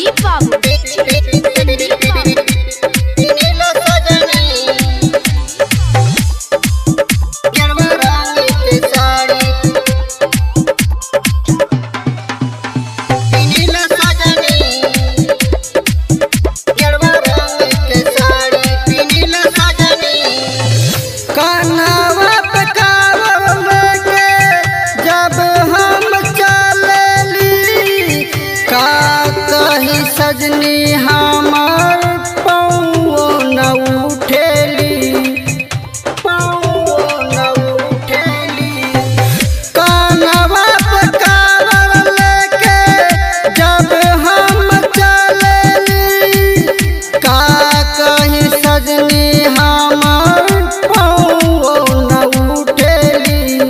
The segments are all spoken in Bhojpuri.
संदीप बाबू संदीप बाबू पिनीला सजनी गेरुआ रंग के साड़ी पिनीला सजनी गेरुआ रंग के साड़ी पिनीला सजनी कान्हावा पे कांवर के जब हम चलली का कही सजनी हमार पौओ न उठेली पौओ न उठेली कान्हावा पे कांवर लेके जब हम चलली का कही सजनी हमार पौओ न उठेली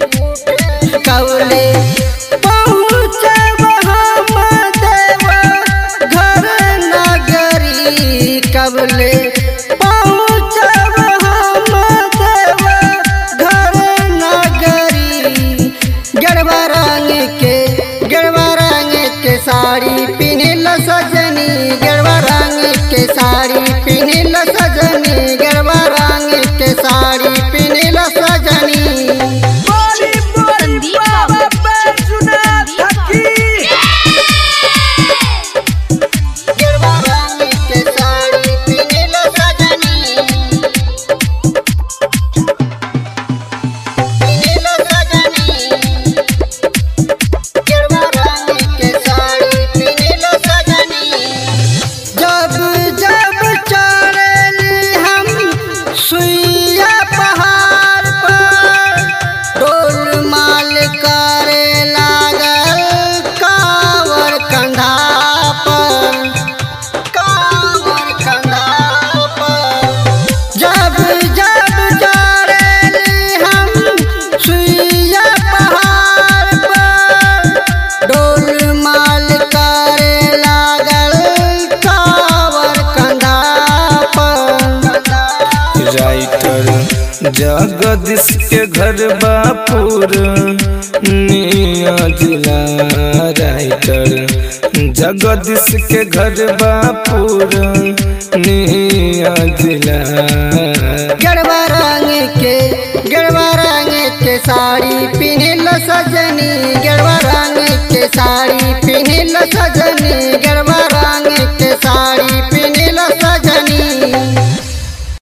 कवले पहुँचब हम देव घर नगरी कवले पहुँचब हम देव घर नगरी गरबा रंग के गरबा रंग के साड़ी पिनिल सजनी गरबा रंग के साड़ी पिनिल सजनी गरबा रंग के साड़ी पिनिल सजनी संदीप बाबू संदीप बाबू गेरुआ रंग के साड़ी पिनीला सजनी पिनीला सजनी गेरुआ रंग के साड़ी पिनीला सजनी जब जब चढ़ली हम सुइया पहाड़ पर डोल माल करे लागल कावर कंधा पर कावर कंधा पर जब जब चढ़ली हम सुइया पहाड़ पर डोल माल करे लागल कावर कंधा पर राइटर जगदीश के घर बापुर निया जिला राइटर जगदीश के घर बापुर निया जिला गरबा रंग के गरबा रंग के साड़ी पिनिल सजनी गरबा रंग के साड़ी पिनिल सजनी